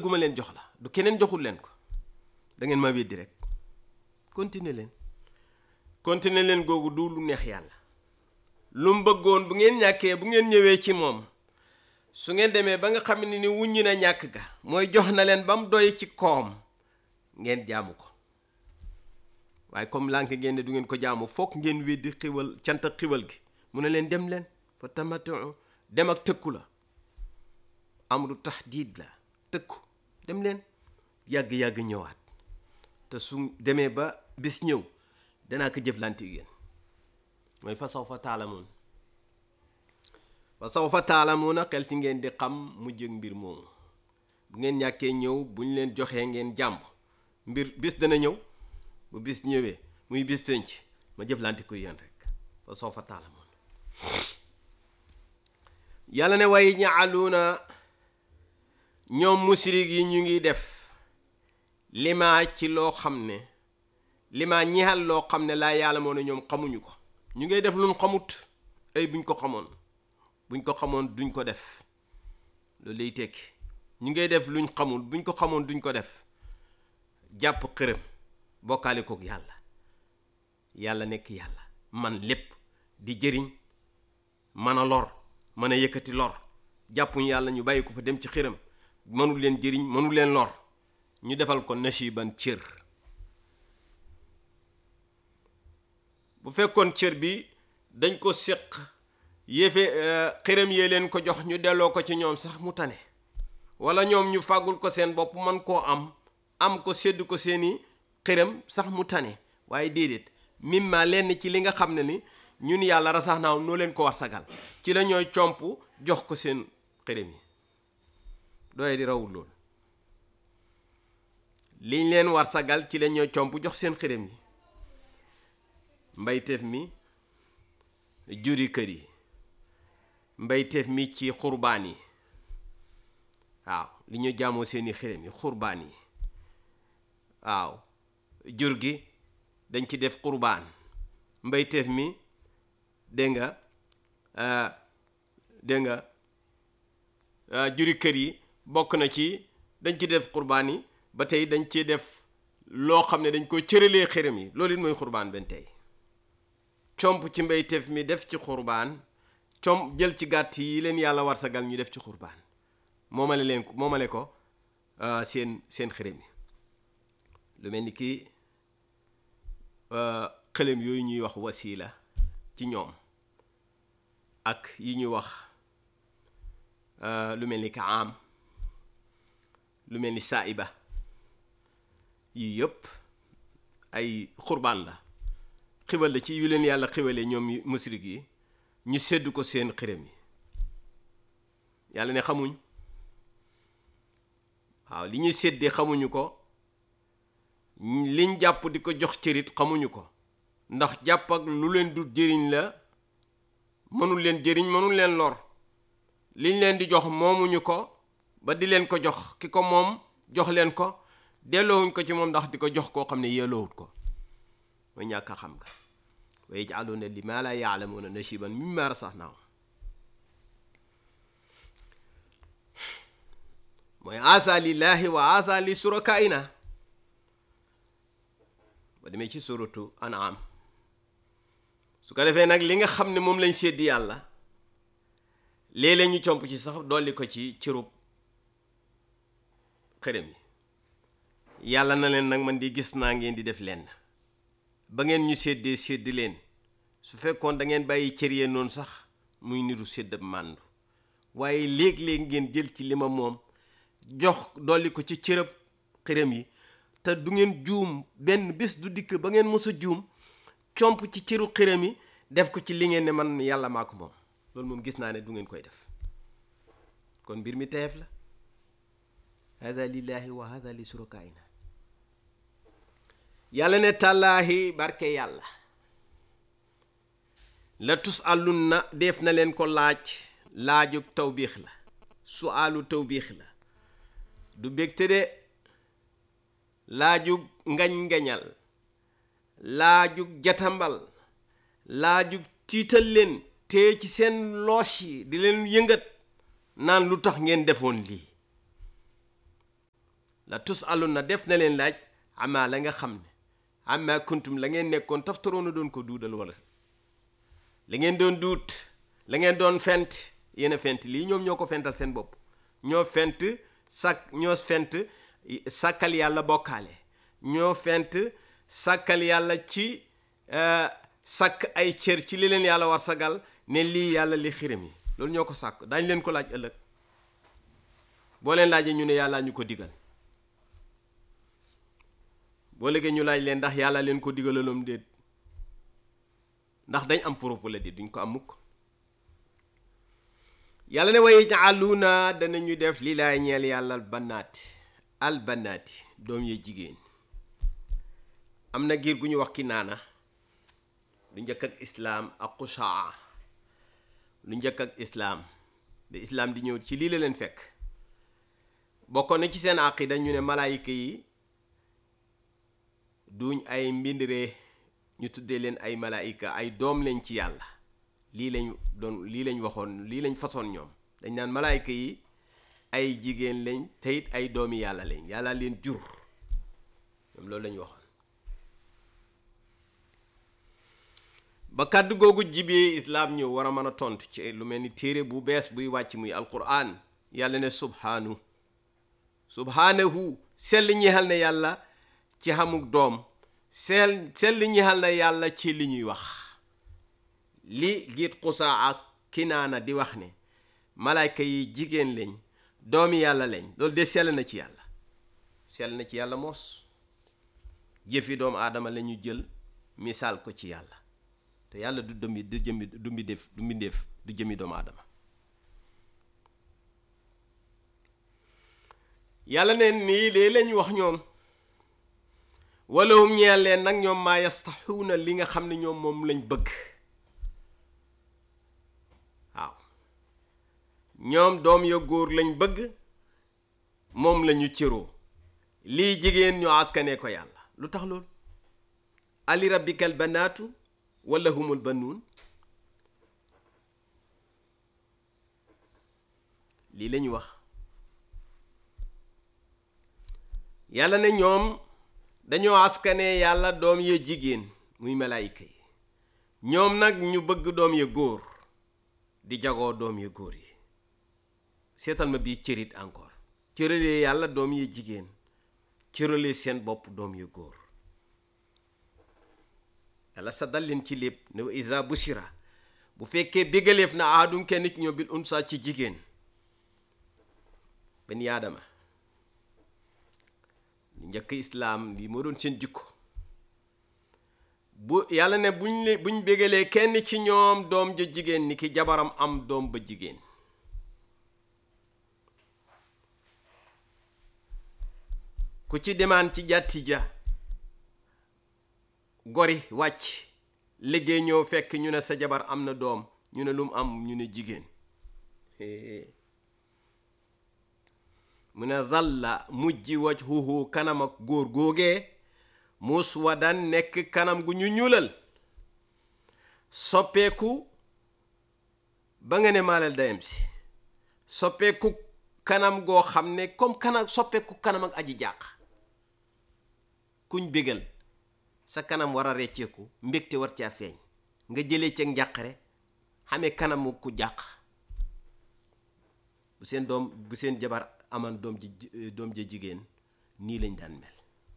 gu ma leen jox la du keneen joxul leen ko da ngeen ma weddi rek continuer leen continuer leen googu du lu neex yàlla lu mu bëggoon bu ngeen ñàkkee bu ngeen ñëwee ci moom su ngeen demee ba nga xam ne ni wuññi na ñàkk ga mooy jox na leen ba mu doy ci koom ngeen jaamu ko waaye comme lànk ngeen ne du ngeen ko jaamu foog ngeen weddi xiwal cant ak xiwal gi mu ne leen dem leen fa tamatu dem ak tëkku la amru tahdiid la tëkku dem leen yàgg-yàgg ñëwaat te su demee ba bis ñëw danaa ko jëflante yéen mooy fa saw fa taalamoon fa saw fa taalamoon a xel ci ngeen di xam mu jëg mbir moomu bu ngeen ñàkkee ñëw bu ñu leen joxee ngeen jàmb mbir bis dana ñëw bu bis ñëwee muy bis penc ma jëflante ko yéen rek fa saw fa taalamoon yàlla ne way ñaaluuna ñoom musirik yi ñu ngi def limaa ci loo xam ne limaa ñeexal loo xam ne laa yàlla moo ne ñoom xamuñu ko ñu ngay def luñ xamut ay buñ ko xamoon buñ ko xamoon duñ ko def loolu lay tekki ñu ngay def luñ xamul buñ ko xamoon duñ ko def jàpp xërëm bokkaale kook yàlla yàlla nekk yàlla man lépp di jëriñ mën a lor mën a yëkkati lor jàppuñ yàlla ñu bàyyi ko fa dem ci xërëm mënul leen jëriñ mënul leen lor ñu defal ko nasiban cër bu fekkoon cër bi dañ ko séq yéefe xërëm yee leen ko jox ñu delloo ko ci ñoom sax mu tane wala ñoom ñu fàggul ko seen bopp man koo am am ko sédd ko seeni xërëm sax mu tane waaye déedéet mimma lenn ci li nga xam ne ni ñun yàlla rasax naaw noo leen ko war sagal ci la ñooy comp jox ko seen xërëm yi doye di rawul loolu liñ leen war sagal ci la ñooy comp jox seen xërëm yi mbayteef mi juri kër yi mbayteef mi ci xurbaan yi waaw li ñu jaamoo seeni xërëm yi xurbaan yi waaw jur gi dañ ci def xurbaan mbayteef mi dégg nga dégg nga juri kër yi bokk na ci dañ ci def xurbaan yi ba tey dañ ci def loo xam ne dañ ko cëralee xërëm yi loolu it mooy xurbaan benn tey comp ci mbayteef mi def ci xurbaan comp jël ci gàtt yi leen yàlla war sagal ñu def ci xurbaan moomale leen ko moomale ko seen seen xërëm yi lu mel ni ki xëlëm yooyu ñuy wax wasiila ci ñoom ak yi ñuy wax lu mel ni ka am lu mel ni saaiba yii yëpp ay xurbaan la xiwal la ci yu leen yàlla xiwalee ñoom musrik yi ñu sedd ko seen xërëm yi yàlla ne xamuñ waaw li ñuy séddee xamuñu ko liñ jàpp di ko jox cërit xamuñu ko ndax jàpp ak lu leen du jëriñ la mënul leen jëriñ mënul leen lor liñ leen di jox moomuñu ko ba di leen ko jox ki ko moom jox leen ko delloowuñ ko ci moom ndax di ko jox koo xam ne yelloowut ko mooy ñàkk a xam nga wa yaj'aluuna limaa laa ya'lamuuna nasiiban mimmaa razaqnaahum mooy asa lillahi wa asa li surakaina ba demee ci suratu an'am su ko defee nag li nga xam ne moom lañ séddi yàlla léeg-léeg ñu comp ci sax dolli ko ci cirub xërëm yi yàlla na leen nag man di gis naa ngeen di def lenn ba ngeen ñu séddee séddi leen su fekkoon da ngeen bàyyi cër yee noonu sax muy niru sédd màndu waaye léeg-léeg ngeen jël ci li ma moom jox dolli ko ci cërëb xërëm yi te du ngeen juum benn bés du dikk ba ngeen mës a juum comp ci cëru xërëm yi def ko ci li ngeen ne man yàlla maa ko moom loolu moom gis naa ne du ngeen koy def kon mbir mi teef la hada lillahi wa hada li surakaina yàlla ne tàllaahi barke yàlla la tus àllun na def na leen ko laaj laajug tawbiix la su àllu tawbiix la du bégte de laajug ngañ-ngañal laajug jatambal laajug tiital leen te ci seen loos yi di leen yëngat naan lu tax ngeen defoon lii la tus alun na def na leen laaj ama la nga xam ne ama kuntum la ngeen nekkoon taftaroona doon ko duudal wala la ngeen doon duut la ngeen doon fent yéen a fent lii ñoom ñoo ko fental seen bopp ñoo fent sak ñoo fent sàkkal yàlla bokkaale ñoo fent sàkkal yàlla ci sàkk ay cër ci li leen yàlla war sagal ne lii yàlla li xiram yi loolu ñoo ko sàkk daañ leen ko laaj ëllëg boo leen laajee ñu ne yàlla ñu ko digal boo léegi ñu laaj leen ndax yàlla leen ko digalaloom déet ndax dañ am proof wala déet duñ ko am mukk yàlla ne way jaaluuna danañu def li laay ñeel yàlla al banaati al banaati doom ya jigéen am na giir gu ñu wax ki naana lu njëkk ak islaam ak xusaa lu njëkk ak islaam ba islaam di ñëw ci lii la leen fekk bokkoon na ci seen aqida ñu ne malaayika yi duñ ay mbindiree ñu tuddee leen ay malaayika ay doom lañ ci yàlla lii lañ doon lii lañ waxoon lii lañ façon ñoom dañ naan malaayika yi ay jigéen lañ te it ay doomi yàlla lañ yàlla leen jur ñoom loolu lañ waxoon ba kàddu googu jibee islaam ñëw war a mën a tontu ci lu mel ni téere bu bees buy wàcc muy alquran yàlla ne subhaanu subhaanahu sell ñeexal na yàlla ci xamuk doom sell sell ñeexal na yàlla ci li ñuy wax li giit xusaa ak kinaana di wax ne malaayka yi jigéen lañ doomi yàlla lañ loolu de sell na ci yàlla sell na ci yàlla moos jëfi doomu aadama la ñu jël misaal ko ci yàlla te yàlla du dëmbi du jëmmi du mbindéef du mbindéef du jëmmi doomu aadama yàlla ne nii lee lañ wax ñoom walahum ñeel leen nag ñoom maa yastaxuuna li nga xam ne ñoom moom lañ bëgg waaw ñoom doom ya góor lañ bëgg moom lañu cëroo lii jigéen ñu askanee ko yàlla lu tax loolu ali rabbikal banaatu wala humul banuun lii la ñu wax yàlla ne ñoom dañoo askanee yàlla doom ya jigéen muy malaayika yi ñoom nag ñu bëgg doom ya góor di jagoo doom ya góor yi seetal ma bii cërit encore cëralee yàlla doom ya jigéen cëralee seen bopp doom ya góor yàlla sa dal leen ci lépp ne wa isa busira bu fekkee bégaleef na aadum kenn ci ñoom bil unsa ci jigéen benn yaadama lu njëkk islaam lii moo doon seen jikko bu yàlla ne buñ le buñ bégalee kenn ci ñoom doom ja jigéen ni ki jabaram am doom ba jigéen ku ci demaan ci jàtti ja gori wàcc liggéey ñëw fekk ñu ne sa jabar am na doom ñu ne lu mu am ñu ne jigéen mu ne zalla mujji wajhuhu kanam ak góor góogee muswadan nekk kanam gu ñu ñuulal soppeeku ba nga ne maalal dayam si soppeeku kanam goo xam ne comme kanam soppeeku kanam ak aji jàq kuñ bégal sa kanam war a recceeku mbégte war caa feeñ nga jëlee ca njàqare xamee kanamu ku jàq bu seen doom bu seen jabar aman doom ji doom ja jigéen nii lañ daan mel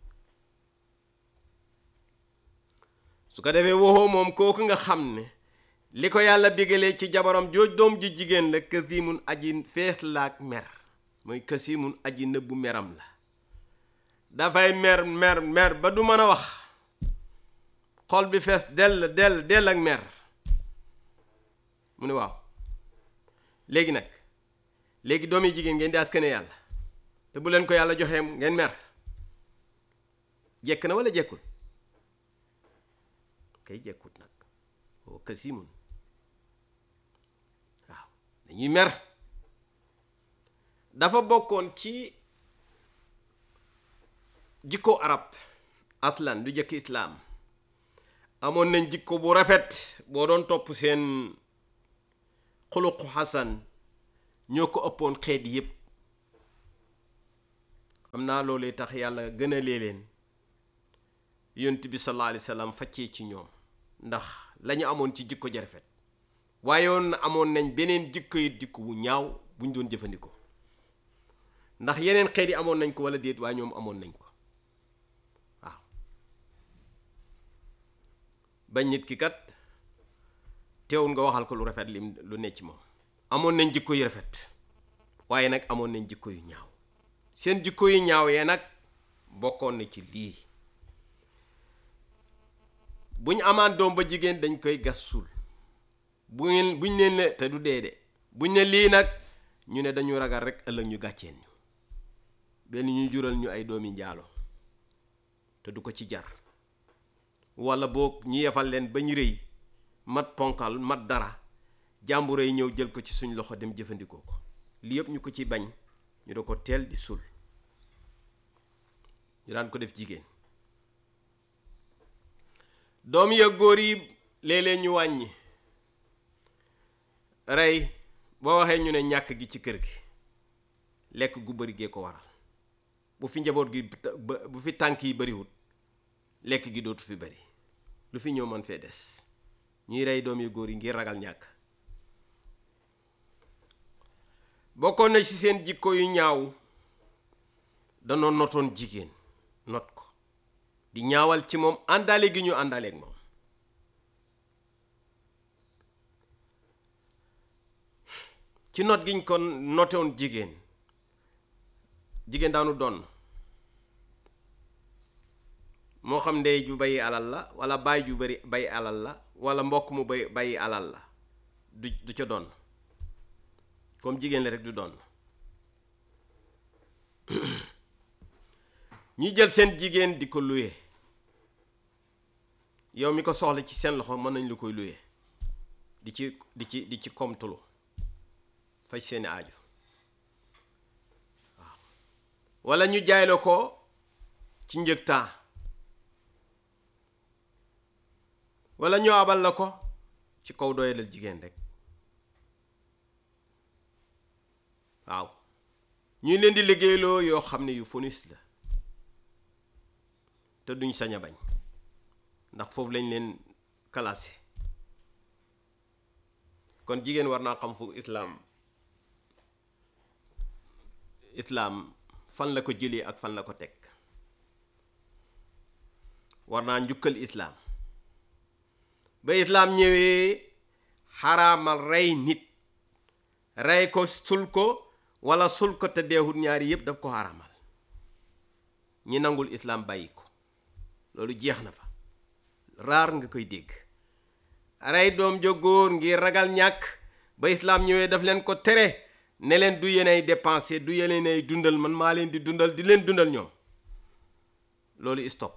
su ko defee waxoo moom kooku nga xam ne li ko yàlla bégalee ci jabaram jooj doom ji jigéen la kasimun aji fees laak mer mooy kasimun aji nëbbu meram la dafay mer mer mer ba du mën a wax xol bi fees dell dell dell ak mer mu ne waaw léegi nag léegi doom yi jigéen ngeen di askane yàlla te bu leen ko yàlla joxee ngeen mer jekk na wala jekkul kay jekkut nag oo kasimun waaw dañuy mer dafa bokkoon ci jikko arab aslan du jëkk islaam amoon nañ jikko bu rafet boo doon topp seen xuluqu xasan ñoo ko ëppoon xeet yépp am naa loolee tax yàlla gën a lee leen yonent bi sallallahu alayhi wa sallam faccee ci ñoom ndax lañu amoon ci jikko ja rafet waaye woon amoon nañ beneen jikko it jikko bu ñaaw buñ doon jëfandikoo ndax yeneen xeet yi amoon nañ ko wala déet waaye ñoom amoon nañ ko waaw bañ nit ki kat teewul nga waxal ko lu rafet lim lu ne ci moom amoon nañ jikko yu rafet waaye nag amoon nañ jikko yu ñaaw seen jikko yu ñaaw yee nag bokkoon na ci lii bu ñu amaan doom ba jigéen dañ koy gas suul bu ngeen buñ leen ne te du dee de buñ ne lii nag ñu ne dañu ragal rek ëllëg ñu gàcceen ñu benn ñu jural ñu ay doomi njaalo te du ko ci jar walla boog ñu yefal leen ba ñu rëy mat ponkal mat dara jàmbur yi ñëw jël ko ci suñ loxo dem jëfandikoo ko li yëpp ñu ko ci bañ ñu da ko teel di sul ñu daan ko def jigéen doom ya góor yi léeg-léeg ñu wàññi rey boo waxee ñu ne ñàkk gi ci kër gi lekk gu bari gee ko waral bu fi njaboot gi bu fi tànk yi bariwut lekk gi dootu fi bari lu fi ñëw mën fee des ñuy rey doom yu góor yi ngir ragal ñàkk bokkoon na ci seen jikko yu ñaaw danoo notoon jigéen not ko di ñaawal ci moom àndaale gi ñu àndaaleeg moom ci not giñ ko notewoon jigéen jigéen daanu doon moo xam ndey ju bayi alal la walla baay ju bari bay alal la walla mbokk mu bari bayi alal la du du ca doon comme jigéen la rek du doon ñi jël seen jigéen di ko luye yow mi ko soxla ci seen loxo mën nañ lu koy luye di ci di ci di ci komtulu faj seeni aaju waaw walla ñu jaay la ko ci njëg temps walla ñu abal la ko ci kaw doyalal jigéen rek waaw ñu leen di liggéeyloo yoo xam ne yu fonis la te duñ sañ a bañ ndax foofu lañ leen classé kon jigéen war naa xam fu islaam islaam fan la ko jëlee ak fan la ko teg war naa njukkal islaam ba islaam ñëwee xaraamal rey nit rey ko sul ko walla sul ko te deexut ñaari yépp daf ko xaraamal ñi nangul islaam bàyyi ko loolu jeex na fa raar nga koy dégg rey doom jo góor ngir ragal ñàkk ba islaam ñëwee daf leen ko tere ne leen du yeneen ay dépenser du yeneen ay dundal man maa leen di dundal di leen dundal ñoom loolu stop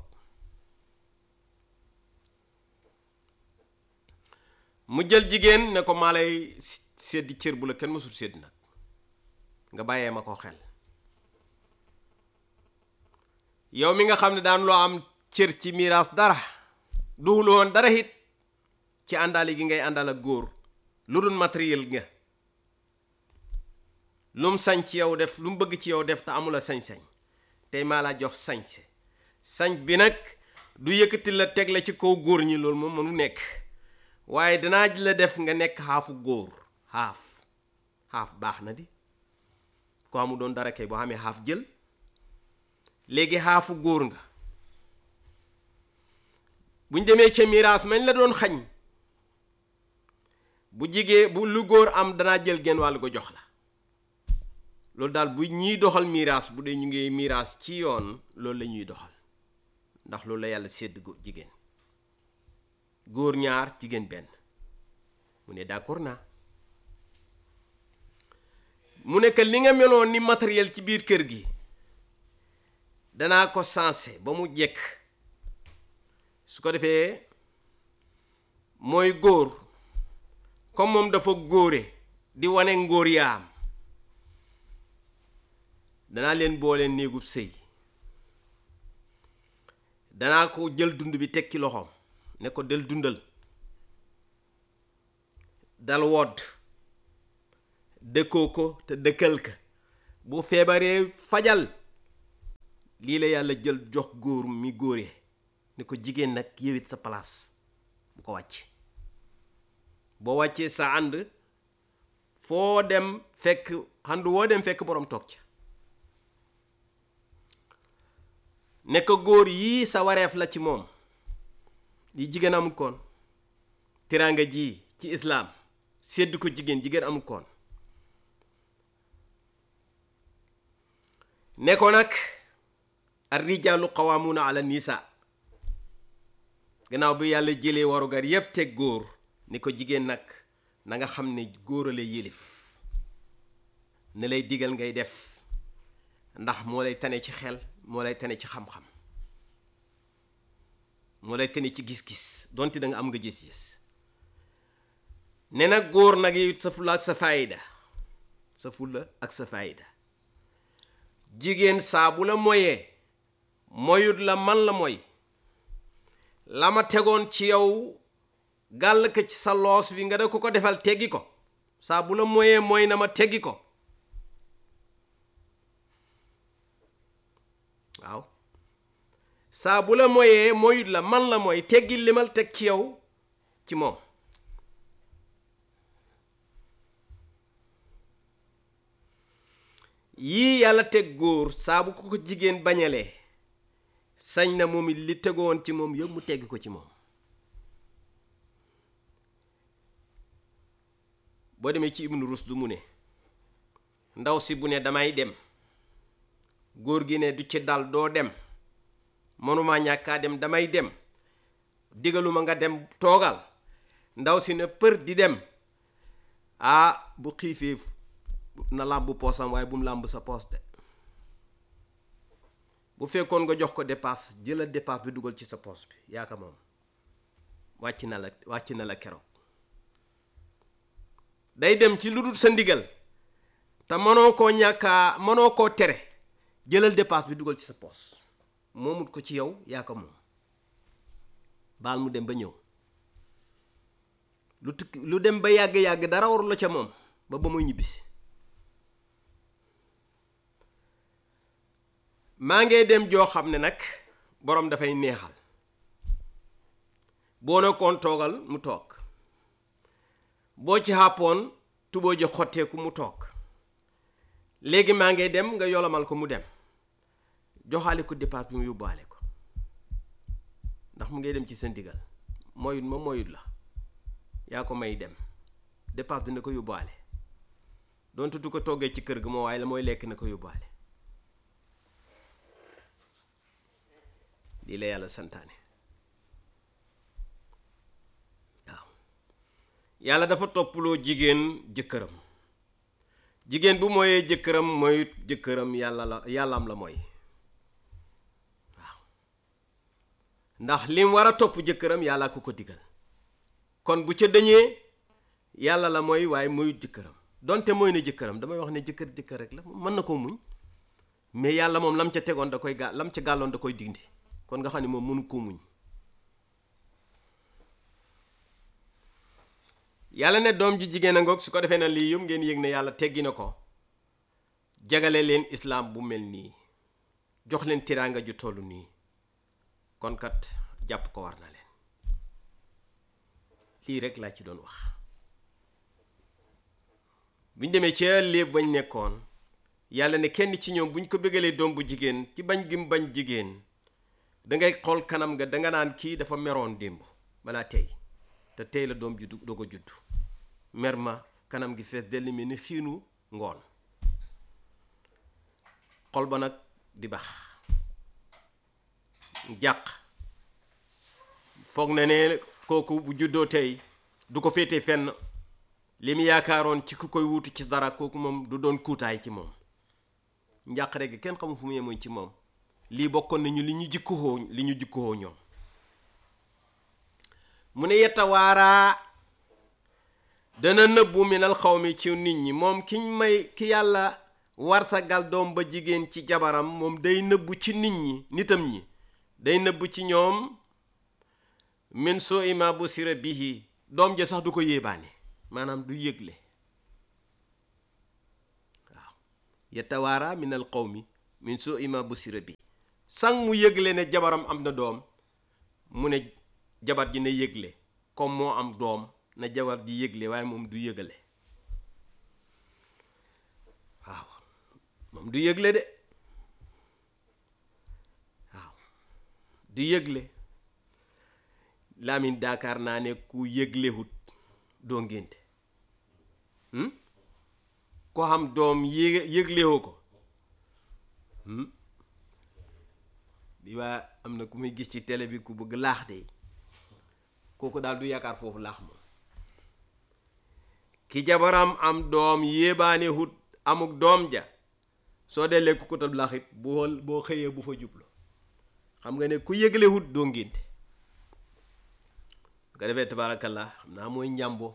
mu jël jigéen ne ko maa lay seddi cër bu la kenn mësul sedd nag nga bàyyee ma ko xel yow mi nga xam ne daan loo am cër ci miraas dara duhul woon dara it ci àndaale gi ngay àndal ak góor lu dul matériel nga lu mu sañ ci yow def lu mu bëgg ci yow def te amula sañ-sañ tey maa la jox sañse sañ bi nag du yëkkati la teg la ci kaw góor ñi loolu moom mënu nekk waaye danaa la def nga nekk xaafu góor xaaf xaaf baax na di ko amu doon dara kay boo xamee xaaf jël léegi xaafu góor nga buñ demee ca miraas mañ la doon xañ bu jigee bu lu góor am danaa jël genn wàll ko jox la loolu daal bu ñiy doxal miraas bu dee ñu ngi miraas ci yoon loolu la ñuy doxal ndax loolu la yàlla sédd jigéen góor ñaar jigéen benn mu ne d'accord naa mu nekk li nga meloon ni matériel ci biir kër gi danaa ko sensé ba mu jekk su ko defee mooy góor comme moom dafa góore di wane ngóor yaam danaa leen boole néegub sëy danaa ko jël dund bi teg ci loxoom ne ko del dundal dal wodd dëkkoo ko te dëkkal ka bu feebaree fajal lii la yàlla jël jox góor mi góore ni ko jigéen nag yëwit sa place bu ko wàcc boo wàccee sa ànd foo dem fekk ànd woo dem fekk boroom toog ca ne ko góor yii sa wareef la ci moom li jigéen amul koon teraanga ji ci islaam sedd ko jigéen jigéen amul koon ne ko nag ar rijaalu qawaamuuna ala nisa gannaaw bi yàlla jëlee warugar yépp teg góor ni ko jigéen nag na nga xam ne góor a lay yëlif ne lay digal ngay def ndax moo lay tane ci xel moo lay tane ci xam-xam moo lay tane ci gis-gis donte da nga am nga gis-gis ne nag góor nag yi sa fulla ak sa faayida sa fulla ak sa faayida jigéen saa bu la moyee moyut la man la moy la ma tegoon ci yow gàll ko ci sa loos wi nga da ko ko defal teggi ko saa bu la moyee mooy na ma teggi ko waaw saa bu la moyee moyut la man la mooy teggi limal teg ci yow ci moom yii yàlla teg góor saa bu ko ko jigéen bañalee sañ na moom it li tegoon ci moom yëpp mu tegg ko ci moom boo demee ci ibnu rusdu mu ne ndaw si bu ne damay dem góor gi ne du ci dal doo dem mënuma ñàkkaa dem damay dem digaluma nga dem toogal ndaw si ne për di dem ah bu xiifee na làmb poosam waaye bu mu làmb sa poos de bu fekkoon nga jox ko dépasse jëlal dépasse bi dugal ci sa poos bi yaaka moom wàcc na la wàcc na la keroog day dem ci lu dul sa ndigal te mënoo koo ñàkkaa mënoo koo tere jëlal dépasse bi dugal ci sa poos moomut ko ci yow yaa ko moom baal mu dem ba ñëw lu tukki lu dem ba yàgg-yàgg dara warul la ca moom ba ba muy ñibbisi maa ngee dem joo xam ne nag boroom dafay neexal boo nekkoon toogal mu toog boo ci xàppoon tuboo ji xotteeku mu toog léegi maa ngee dem nga yolomal ko mu dem joxaale ko dépasse bi mu yóbbaale ko ndax mu ngay dem ci sa ndigal moyut ma moyut la yaa ko may dem dépasse bi na ko yóbbaale donte du ko toggee ci kër gi moo waaye la mooy lekk na ko yóbbaale lii la yàlla santaane waaw yàlla dafa toppaloo jigéen jëkkëram jigéen bu mooyee jëkkëram mooy jëkkëram yàlla la yàllaam la mooy waaw ndax lim war a topp jëkkëram yàlla ku ko digal kon bu ca dañee yàlla la mooy waaye moyut jëkkëram donte mooy ne jëkkëram damay wax ne jëkkër jëkkër rek la mën na koo muñ mais yàlla moom lam ca tegoon da koy gà lam ca gàlloon da koy dindi kon nga xam ne moom mënu koo muñ yàlla ne doom ji jigéen a ngoog su ko defee na lii yëpp ngeen yëg ne yàlla teggi na ko jagale leen islaam bu mel nii jox leen tiraanga ju toll nii kon kat jàpp ko war na leen lii rek laa ci doon wax buñ demee ca léeb bañ nekkoon yàlla ne kenn ci ñoom buñ ko bëggalee doom bu jigéen ci bañ gi mu bañ jigéen dangay xool kanam nga danga naan kii dafa meroon démb balaa tey te tey la doom juddu doo ko judd mer ma kanam gi fees dellu mel ni xiinu ngoon xol ba nag di bax jàq foog na ne kooku bu juddoo tey du ko féete fenn li mu yaakaaroon ci ku koy wuutu ci dara kooku moom du doon kuutaay ci moom njàqare gi kenn xamul fu mu yemoon ci moom lii bokkoon nañu li ñu jikkuwoo li ñu jikkuwoo ñoom mu ne yetta waaraa dana nëbbu minal xaw mi ci nit ñi moom kiñ may ki yàlla war sa gal doom ba jigéen ci jabaram moom day nëbbu ci nit ñi nitam ñi day nëbbu ci ñoom min soo ima bu sira bihi doom ja sax du ko yéebaane maanaam du yëgle waaw yetta waaraa minal xaw mi min soo ima bu sira bi sang mu yëgle ne jabaram am na doom mu ne jabar ji na yëgle comme moo am doom na jabar ji yëgle waaye moom du yëgale waaw moom du yëgle de waaw du yëgle Lamine Dakar naa ne ku yëglewut doo ngénte ko xam doom yé yëglewoo ko bi waa am na ku muy gis ci télé bi ku bëgg laax de kooku daal du yaakaar foofu laax moom ki jabaram am doom yéebaane hut amuk doom ja soo dee lekk ko tam laax it boo boo xëyee bu fa jublu xam nga ne ku yëgle hut doo ngénte su ko defee tabaarakallah xam naa mooy njàmbo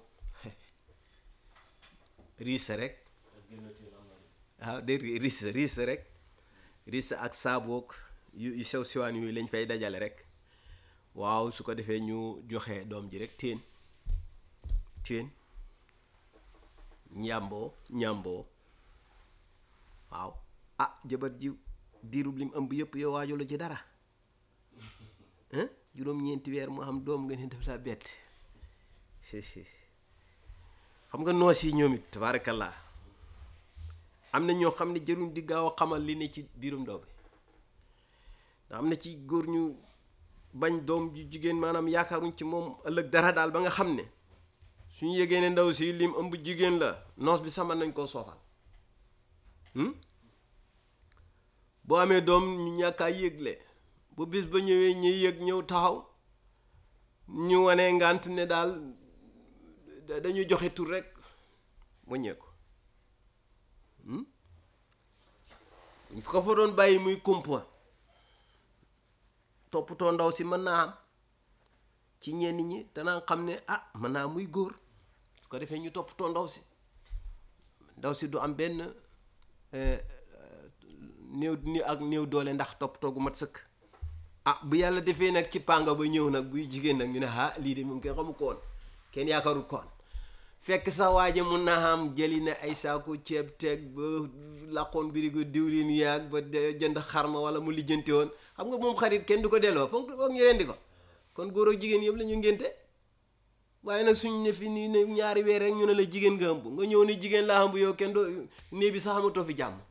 riis rek waaw de riis riis rek riis ak saaboog yu yu sew siwaan yooyu lañ fay dajale rek waaw su ko defee ñu joxe doom ji rek teen teen njàmboo njàmboo waaw ah jabar ji diirub lim ëmb yëpp yow waaju la ci dara juróom-ñeenti weer mu am doom nga ne def laa bett xam nga noos yi ñoom it tabaarakallah am na ñoo xam ne jëruñ di gaaw a xamal li ne ci biirum ndaw bi ndax am na ci góor ñu bañ doom ju jigéen maanaam yaakaaruñ ci moom ëllëg dara daal ba nga xam ne suñu yëgee ne ndaw si lim ëmb jigéen la noos bi sama nañ koo soofal boo amee doom ñu ñàkkaa yëgle bu bis ba ñëwee ñuy yëg ñëw taxaw ñu wane ngant ne daal dañuy joxe tur rek waññee ko ñu ko fa doon bàyyi muy kumpa toppatoo ndaw si mën naa am ci ñenn ñi danaa xam ne ah mën naa muy góor su ko defee ñu toppatoo ndaw si ndaw si du am benn néew ni ak néew doole ndax toppatoo gu mat sëkk ah bu yàlla defee nag ci pànga ba ñëw nag buy jigéen nag ñu ne ah lii de moom kenn xamu ko woon kenn yaakaarul koon fekk sa waaje mun naa am jëli na ay saako ceeb teeg ba laqoon birigo diwlin yaag ba jënd xarma wala mu lijjanti woon xam nga moom xarit kenn du ko delloo foog foog ñu rendi ko kon góor ak jigéen yëpp la ñu ngénte waaye nag suñ ne fi nii ne ñaari weer rek ñu ne la jigéen nga ëmb nga ñëw ne jigéen laa ëmb yow kenn doo nee bi sax amatoo fi jàmm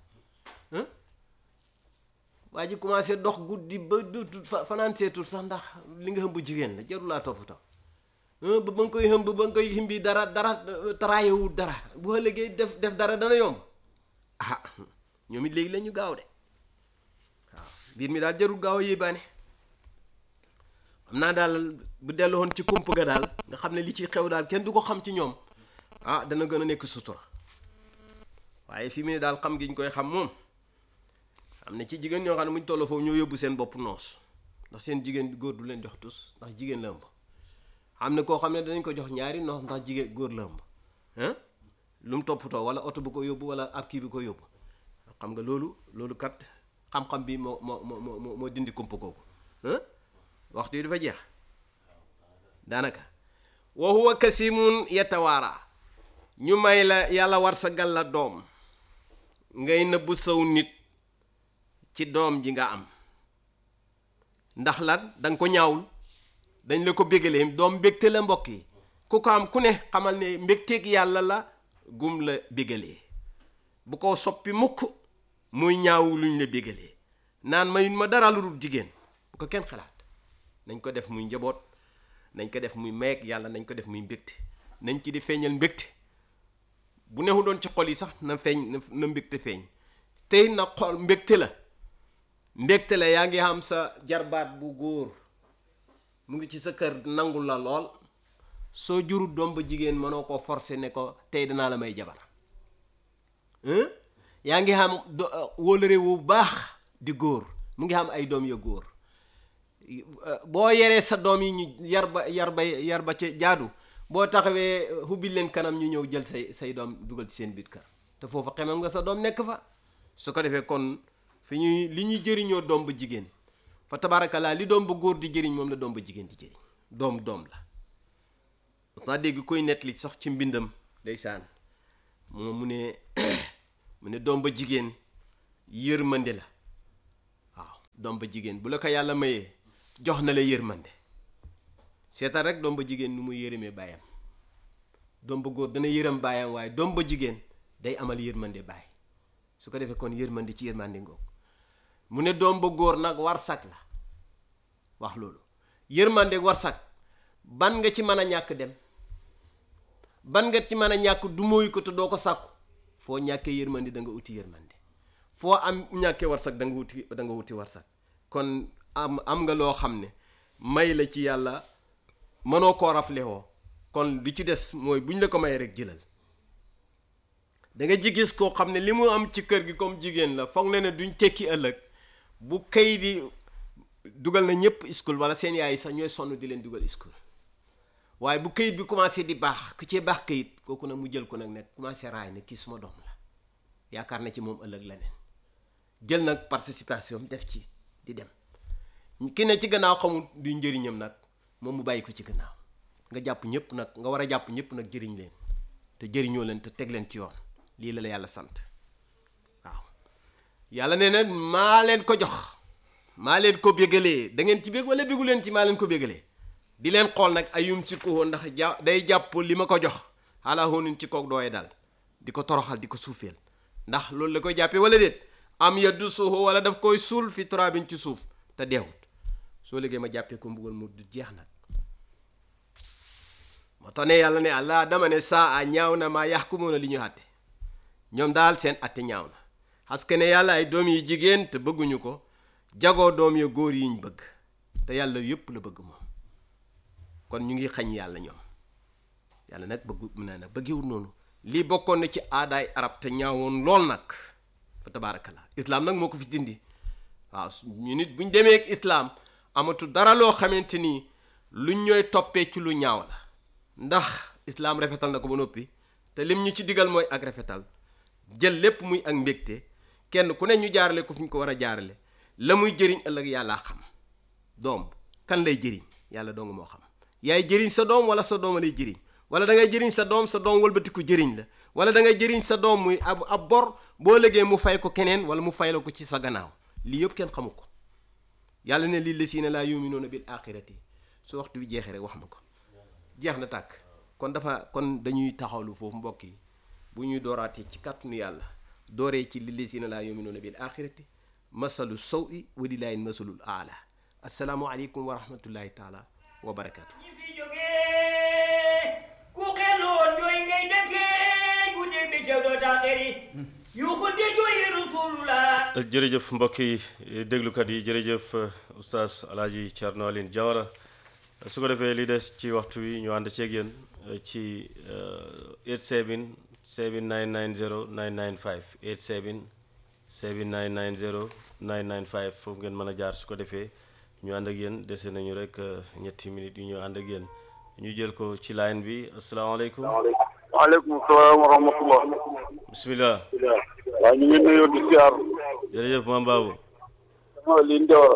waa ji commencé dox guddi ba du fanaan seetul sax ndax li nga ëmb jigéen la jarul laa toppatoo ba ba nga koy ëmb ba nga koy ximbi dara dara taraayewul dara bu ëllëgee def def dara dana yomb ah ñoom it léegi la ñu gaaw de waaw mbir mi daal jarul gaaw a yéebaane xam naa daal bu delloon ci kump ga daal nga xam ne li ci xew daal kenn du ko xam ci ñoom ah dana gën a nekk sutura waaye fi mu ne daal xam gi ñu koy xam moom am na ci jigéen ñoo xam ne muñ tolloo foofu ñoo yóbbu seen bopp noos ndax seen jigéen góor du leen jox tus ndax jigéen la ëmb am na koo xam ne danañ ko jox ñaari noos ndax jigéen góor la ëmb ah lu mu toppatoo wala oto bu ko yóbbu wala ab kii bi ko yóbbu xam nga loolu loolu kat xam-xam bi moo moo moo moo moo dindi kumpa kooku waxtu yi dafa jeex daanaka wa huwa kasimun yatawaara ñu may la yàlla war sa gal la doom ngay nëbbu saw nit ci doom ji nga am ndax lan danga ko ñaawul dañ la ko bégalee doom mbégte la mbokk yi ku ko am ku ne xamal ne mbégteeg yàlla la gum la bégalee bu ko soppi mukk muy ñaawu luñ la bégalee naan mayun ma dara lu dul jigéen bu ko kenn xalaat nañ ko def muy njaboot nañ ko def muy meeg yàlla nañ ko def muy mbégte nañ ci di feeñal mbégte bu neexu doon ci xol yi sax na feeñ na mbégte feeñ tey na xol mbégte la mbégte la yaa ngi xam sa jarbaat bu góor mu ngi ci sa kër nangul la lool soo jurut doom ba jigéen mënoo ko forcer ne ko tey danaa la may jabar yaa ngi xam wóolëre wu baax di góor mu ngi xam ay doom ya góor boo yeree sa doom yi ñu yar ba yar ba yar ba ca jaadu boo taxawee hubbil leen kanam ñu ñëw jël say say doom dugal ci seen biir kër te foofu xemam nga sa doom nekk fa su ko defee kon fi ñuy li ñuy jëriñoo doom ba jigéen fa tabaarakallaa li doom ba góor di jëriñ moom la doom ba jigéen di jëriñ doom doom la naa dégg koy nettali sax ci mbindam ndeysaan moom mu ne mu ne doom ba jigéen yërmande la waaw doom ba jigéen bu la ko yàlla mayee jox na la yërmande seetal rek doom ba jigéen nu muy yërëmee baayam doom ba góor dana yërëm baayam waaye doom ba jigéen day amal yërmande baay su ko defee kon yërmande ci yërmande ngoog mu ne doom ba góor nag war sag la wax loolu yërmande war sag ban nga ci mën a ñàkk dem ban nga ci mën a ñàkk du mooy ko te doo ko sàkku foo ñàkkee yërmande da nga uti yërmande foo am ñàkkee war sag da nga wuti da nga wuti war sag kon am am nga loo xam ne may la ci yàlla mënoo koo raflewoo kon li ci des mooy buñ la ko may rek jëlal da nga ji gis koo xam ne li mu am ci kër gi comme jigéen la foog na ne duñ tekki ëllëg bu kay di dugal na ñëpp school wala seen yaay sax ñooy sonn di leen dugal school waaye bu kayit bi commencé di baax ku cee baax kayit kooku nag mu jël ko nag ne commencé raay ne kii suma doom la yaakaar na ci moom ëllëg leneen jël nag participation def ci di dem ki ne ci gannaaw xamul du njëriñam nag moom mu bàyyi ko ci gannaaw nga jàpp ñëpp nag nga war a jàpp ñëpp nag jëriñ leen te jëriñoo leen te teg leen ci yoon lii la la yàlla sant waaw yàlla nee na maa leen ko jox maa leen ko bégalee da ngeen ci bég wala bégu leen ci maa leen ko bégalee di leen xool nag ayum si ko ndax ja day jàpp li ma ko jox xaalaa hoonin ci kook dooye daal di ko toroxal di ko suufeel ndax loolu la koy jàppee wala déet am yaddu suuxu wala daf koy suul fi turaabin ci suuf te deewut soo liggéey ma jàppee ko mbugal mu du jeex nag moo tax ne yàlla ne allah dama ne saa a ñaaw na maa yaxkumuuna li ñu àtte ñoom daal seen àtte ñaaw na parce que ne yàlla ay doom yi jigéen te bëgguñu ko jagoo doom ya góor yiñ bëgg te yàlla yépp la bëgg moom kon ñu ngi xañ yàlla ñoom yàlla nag bëggu mu ne nag bëggewul noonu lii bokkoon na ci aadaay arab te ñaawoon lool nag fa tabaarakallah islaam nag moo ko fi dindi waaw ñu nit buñ demee ak islaam amatu dara loo xamante ni luñ ñooy toppee ci lu ñaaw la ndax islaam rafetal na ko ba noppi te lim ñu ci digal mooy ak rafetal jël lépp muy ak mbégte kenn ku ne ñu jaarale ko fi ñu ko war a jaarale la muy jëriñ ëllëg yàllaa xam doom kan lay jëriñ yàlla dong moo xam yaay jëriñ sa doom wala sa doom lay jëriñ wala da ngay jëriñ sa doom sa doom wëlbatiku jëriñ la wala da ngay jëriñ sa doom muy ab ab bor boo légee mu fay ko keneen wala mu fay la ko ci sa gannaaw lii yëpp kenn xamu ko yàlla ne lii la si ne laa yuminuuna bil axirati su waxtu bi jeexee rek wax ma ko jeex na tàkk kon dafa kon dañuy taxawlu foofu mbokk yi bu ñuy dooraatee ci kàttanu yàlla dooree ci lii la si ne laa yuminuuna bil axirati masalu saw i walilaahi masalul aala asalaamu aleykum wa rahmatullahi taala wa barakaatu. ñi fi jógee ku xeloon jooy ngay dëkkee guddi bi ca doo taaxeri yu ko de jooy rasulullah jërëjëf mbokk yi déglukat yi jërëjëf oustaz alaaji Thierno Aline Diawara su ko defee li des ci waxtu wi ñu ànd ceeg yéen ci 87 7990 995 87 7990 995 foofu ngeen mën a jaar su ko defee ñu ànd ak yéen dese nañu rek ñetti minutes yu ñu ànd ak yéen ñu jël ko ci line bi asalaamaaleykum waaleykum salaam wa rahmatullah bisimilah waaw ñu ngi nuyoo di siyaar jërëjëf maam Babou sama liin Diawara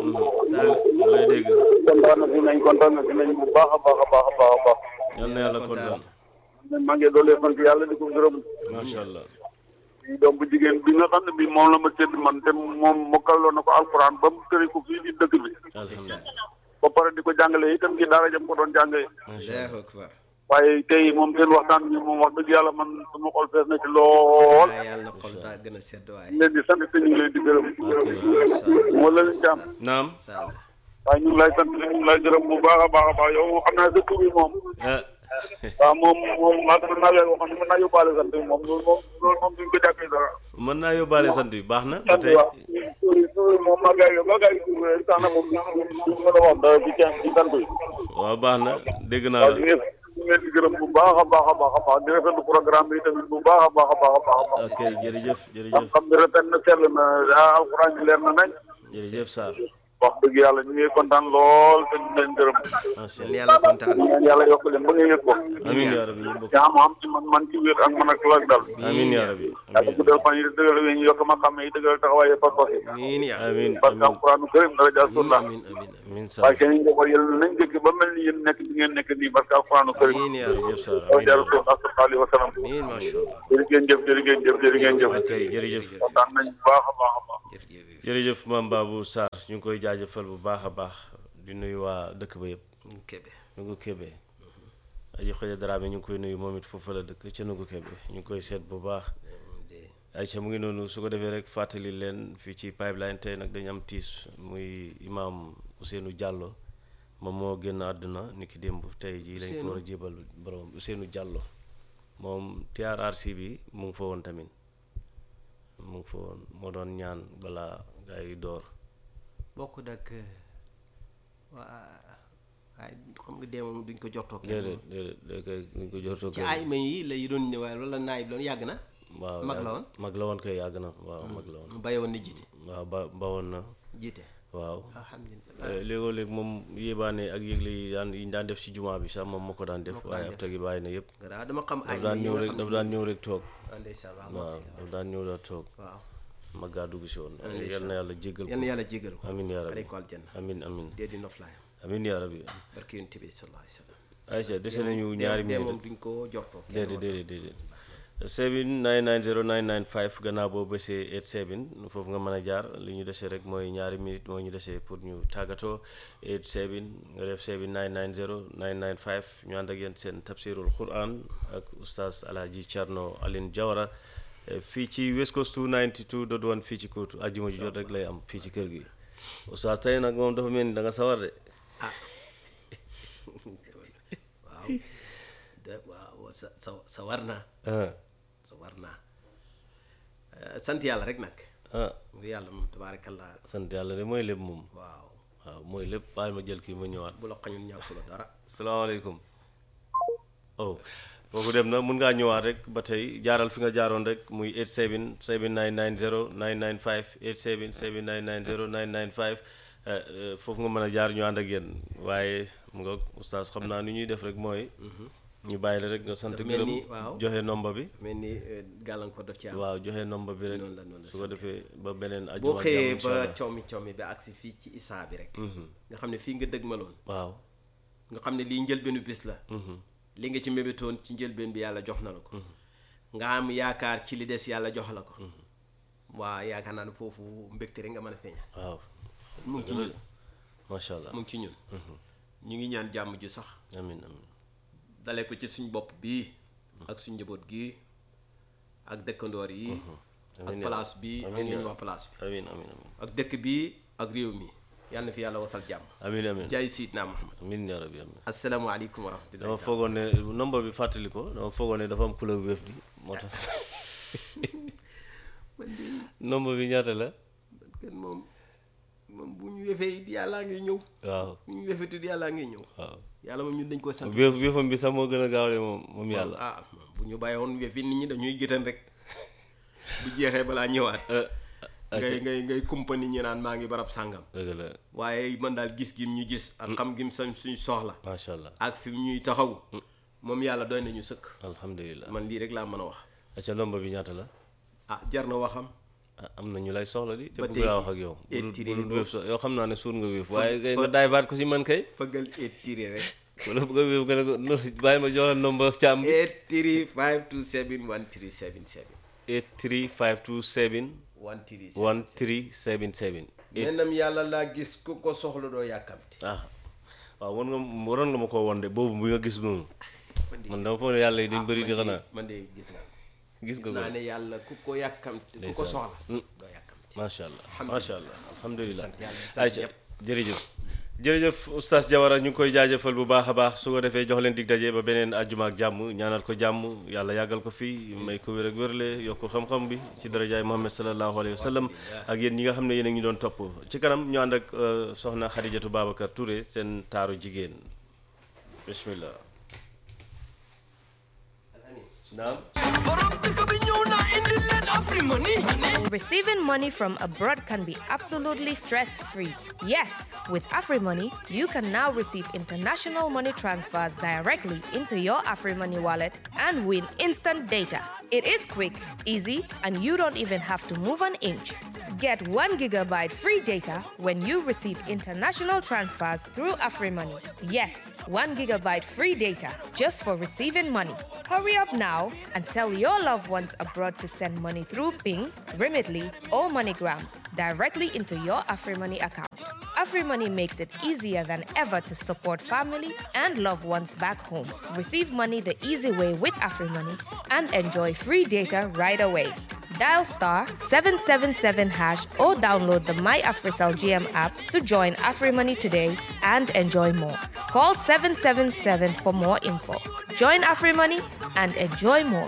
ñu lay dégg kontaan na si nañ kontaan na si nañ bu baax a baax a baax a baax a baax yal na yàlla kontaan maa ngi doolee sant yàlla di ko gërëm macha allah di doom bu jigéen bi nga xam ne bi moom la ma tëdd man te moom mokkaloon na ko alquran ba mu tëri ko fii di dëkk bi alhamdulilah ba pare di ko jàngale itam ci daara jam ko doon jàngee macha allah allahu akbar waaye tey moom seen waxtaan bi moom wax dëgg yàlla man sama xol fees na ci lool waaye yàlla na xol daa gën a sedd waaye ñu leen di sant te ñu ngi leen di gërëm moo la leen jàmm naam sall waaye ñu ngi lay sant ñu ngi lay gërëm bu baax a baax a baax yow moom xam naa sa tur bi moom ah waaw moom moom maa mën naa leen waxoon mën naa yóbbaale sant bi moom loolu moom loolu moom duñ ko jàppee dara mën naa yóbbaale sant bi baax na ba sant tey waaw tur yi tur yi moom maa gars yi maa gars yi tur yi tax na moom duñ mën a wax dara ci ci ci sant yi waaw baax na dégg naa waaw la ñu ngi ñu ngi leen di gërëm bu baax a baax a baax a baax di rafetlu programme bi tamit bu baax a baax a baax a baax a baax ok jërëjëf jërëjëf xam bi rafet na sell na ah alxuraan ji leer na nañ jërëjëf Sarr wax dëgg yàlla ñu ngi kontaan lool te ñu leen gërëm macha yal allah na yàlla kontaan ñu ñaan yàlla yokk leen ba nga yëg ko amiin yaa rabbi ñu bokk yaa ma am ci man man ci wér ak man ak lak dal amiin yaa rabbi yàlla amiin guddal fan yi dëggal wi ñu yokk ma xam yi dëggal taxawaaye pas pas yi amiin yaa amiin parce que amiin alxuraanu karim dara jaar sunna amiin amiin amiin waaye Sarr seen njaboot yàlla nañ dëkk ba mel ni yéen nekk di ngeen nekk nii parce que alxuraanu karim amiin yaa rabbi jërëjëf Sarr dafa amiin jaar sun sallallahu alayhi wa sallam amiin macha allah jërë ngeen jëf jërë ngeen jëf jërë ngeen jëf ok jërëjëf kontaan nañ bu baax a baax a baax jërëjëf jërëjëf maam Babou Sarr ñu ngi koy jaajëfal bu baax a baax di nuyu waa dëkk ba yëpp Kébé Nugu Kébé aji xoja Dramé ñu ngi koy nuyu moom it foofu la dëkk ca Nugu Kébé ñu ngi koy seet bu baax Aïcha mu ngi noonu su ko defee rek fàttali leen fii ci pipeline tey nag dañu am tiis muy imaam Ousseynou Diallo moom moo génn àdduna ni ki démb tey jii lañ ko war a jébal borom Ousseynou Diallo moom TRRC bi mu ngi fa woon tamit mu ngi fa woon moo doon ñaan balaa gaa yi door bokk nag waa waaye xam nga dee moom duñ ko jortoo kenn déedéet déedéet day koy duñ ko jortoo ci ay may yi la yi doon ñëwaay wala naay bi doon yàgg na waaw mag la yàgg- woon? mag la woon koy yàgg na waaw mag la woon mu bàyyi woon na jiite waaw ba bawoon na jiite waaw alhamdulilah Eh, léegoo léeg moom yéebaane ak yëgle yi daan yi ñu daan def si jumaa bi sax moom moo ko daan def Moo ko daan waaye def. ab tagi bàyyi na yëpp gannaaw dama xam ay daf daan may yi ñëw nga rek xam daf ne daan ñëw rek toog ah, ndeysaan waaw waaw merci. daf daan ñëw daa toog waaw mag gaa dugg si woon ndeysaan. yal na yàlla jéggal yal na ko yàlla jégal ko amin yaa xare rabbi ko aljanna amin amin dee di noflaayam amin yaa rabbi barke yonent bi sallallahu alayhi wa sallam Aïcha dese nañu dee- ñaari dee minute moom duñ ko jortoo kenn déedéet woon. déedéet déedéet 7990995 gannaaw boo bësee 87 foofu nga mën a jaar li ñu desee rek mooy ñaari minute moo ñu desee pour ñu tàggatoo 87 nga def 7990995 ñu ànd ak yéen seen tafsirul quran ak oustaz alhaji Thierno Aline Diawara eh, fii ci West Coast 292.1 fii ci kóotu àjjuma ji jot rek lay am fii ci kër gi oustaz tey nag moom dafa mel ni da nga sawar de waaw de waaw sa sa sa war naa ah sa war naa Eh, sant yàlla rek nag ah ngi yàlla moom tabaarakallah sant yàlla de mooy lépp moom waaw waaw mooy lépp bàyyi ma jël kii ma ñëwaat bu la xañul ñàkku la dara salaamaaleykum oh kooku dem na mun ngaa ñëwaat rek ba tey jaaral fi nga jaaroon rek muy 87 7990 995 87 7990 995 eh, eh, foofu nga mën a jaar ñu ànd ak yéen waaye mu nga oustaz xam naa ni ñuy def rek mooy ñu bàyyi la rek nga sant Daf mel gërëm ni, waaw. joxe nomba bi mel ni eh, gàllankoor daf ci am waaw joxe nomba bi rek Noonu la, noonu la, su ko defee ba beneen boo ajuma ak xëyee jàmm incha ba allah. coomi coomi ba agsi fii ci isaa bi rek nga xam ne fii nga dëgmaloon waaw nga xam ne lii njëlbeenu bis la li nga ci mébétoon ci njëlbeen bi yàlla jox na la ko nga am yaakaar ci li des yàlla jox la ko waa yaakaar naa ne foofu mbégte rek nga mën a feeñal waaw mu ngi ci ñun macha allah mu ngi ci ñun ñu ngi ñaan jàmm ji sax amin amin dale ko ci suñ bopp bii ak suñ njaboot gii ak dëkkandoor yi ak Amiin yaa place bi ak Amiin ñun yaa wax place bi amin amin amin ak dëkk bi ak réew mi yàlla na fi yàlla wasal jàmm amin amin jaay siidna Muhammad amin yaa rabbi amin asalaamaaleykum wa rahmatullahi dama foogoon ne nombre bi fàttali ko dama foogoon ne dafa am couleur wéef di moo tax nombre bi ñaata la kenn moom moom bu ñu wefee it yàllaa ngi ñëw waaw bu ñu wefee it yàllaa ngi ñëw waaw yàlla moom ñun dañ ko sant wéef wéefam bi sax moo gën a gaaw de moom moom yàlla ah bu ñu bàyyi woon wefi nit ñi dañuy gëtan rek bu jeexee balaa ñëwaat ngay ngay ngay kumpa nit ñi naan maa ngi barab sàngam dëgg la waaye man daal gis gim ñu gis ak xam gim sañ suñ soxla macha allah ak fi ñuy taxaw moom yàlla doy nañu sëkk alhamdulilah man lii rek laa mën a wax acca nombre bi ñaata la ah jar na waxam ah am na ñu lay soxla di te Ba bëgg tey laa wax ak yow bu dul étiré bu dul ko. wéef sax yow xam naa ne suur nga wéef waaye kay fa- nga daay baat ko si man kay fëggal étiré rek wala bëgg a wéef nga ne ko no bàyyi ma jox la nombre càmm bi étiré 527 1377 83527 137 1377 mennam yàlla laa gis ku ko soxla doo yàkkamti ah waaw war nga waroon nga ma koo won de boobu bi nga gis noonu man de man dama foog ne yàlla yi dañ bëri di man de- xanaa man de gis naa gis nga naa ko ne yàlla ku ko yàkkamti ku ko Ndeysaan. soxla Mm. doo yàkkamti macha allah Alhamdulillah. macha allah alhamdulilah Sant yàlla, sant ayca ñëpp. jërëjëf jërëjëf oustaz Diawara ñu ngi koy jaajëfal bu baax a baax su ko defee jox leen dig daje ba beneen àjjuma ak jàmm ñaanal ko jàmm yàlla yàggal ko fii may ko wér ak wérle yokk xam-xam bi ci darajaay Muhammad sallallahu alayhi wa sallam ak yéen ñi nga xam ne yéen a ngi doon topp ci kanam ñu ànd ak euh, soxna Xadijatu Babacar Touré seen taaru jigéen bismillah naam Receiving money from abroad can be absolutely stress free. Yes, with AfriMoney, you can now receive international money transfers directly into your AfriMoney wallet and win instant data. It is quick, easy, and you don't even have to move an inch. Get 1 gigabyte free data when you receive international transfers through AfriMoney. Yes, 1 gigabyte free data just for receiving money. Hurry up now and tell your loved ones abroad to send money through Ping, Remitly, or MoneyGram directly into your AfriMoney account. AfriMoney makes it easier than ever to support family and loved ones back home. Receive money the easy way with AfriMoney and enjoy free data right away. Dial star 777 hash or download the My AfriCell GM app to join AfriMoney today and enjoy more. Call 777 for more info. Join AfriMoney and enjoy more.